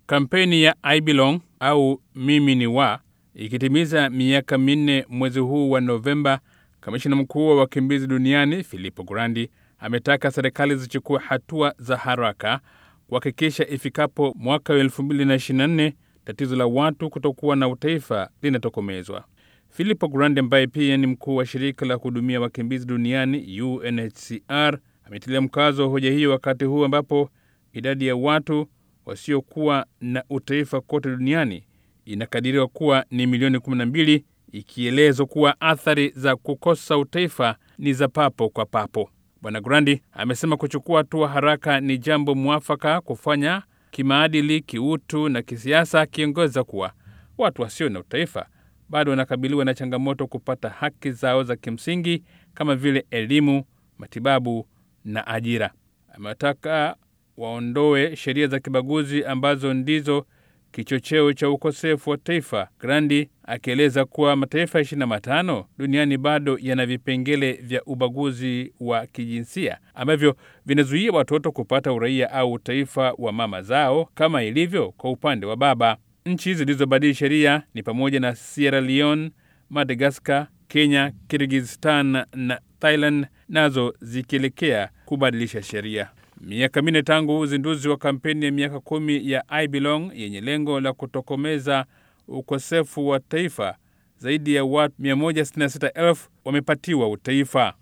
Kampeni ya I Belong au mimi ni wa ikitimiza miaka minne mwezi huu wa Novemba, kamishina mkuu wa wakimbizi duniani Filippo Grandi ametaka serikali zichukue hatua za haraka kuhakikisha ifikapo mwaka wa 2024 tatizo la watu kutokuwa na utaifa linatokomezwa. Filippo Grandi ambaye pia ni mkuu wa shirika la kuhudumia wakimbizi duniani UNHCR ametilia mkazo wa hoja hiyo wakati huu ambapo idadi ya watu wasiokuwa na utaifa kote duniani inakadiriwa kuwa ni milioni 12, ikielezwa kuwa athari za kukosa utaifa ni za papo kwa papo. Bwana Grandi amesema kuchukua hatua haraka ni jambo mwafaka kufanya kimaadili, kiutu na kisiasa, akiongeza kuwa watu wasio na utaifa bado wanakabiliwa na changamoto kupata haki zao za kimsingi kama vile elimu, matibabu na ajira. Amewataka waondoe sheria za kibaguzi ambazo ndizo kichocheo cha ukosefu wa taifa. Grandi akieleza kuwa mataifa 25 duniani bado yana vipengele vya ubaguzi wa kijinsia ambavyo vinazuia watoto kupata uraia au utaifa wa mama zao kama ilivyo kwa upande wa baba. Nchi zilizobadili sheria ni pamoja na Sierra Leone, Madagascar, Kenya, Kirgizistan na Thailand, nazo zikielekea kubadilisha sheria. Miaka minne tangu uzinduzi wa kampeni ya miaka kumi ya I Belong yenye lengo la kutokomeza ukosefu wa taifa, zaidi ya watu 166,000 wamepatiwa utaifa.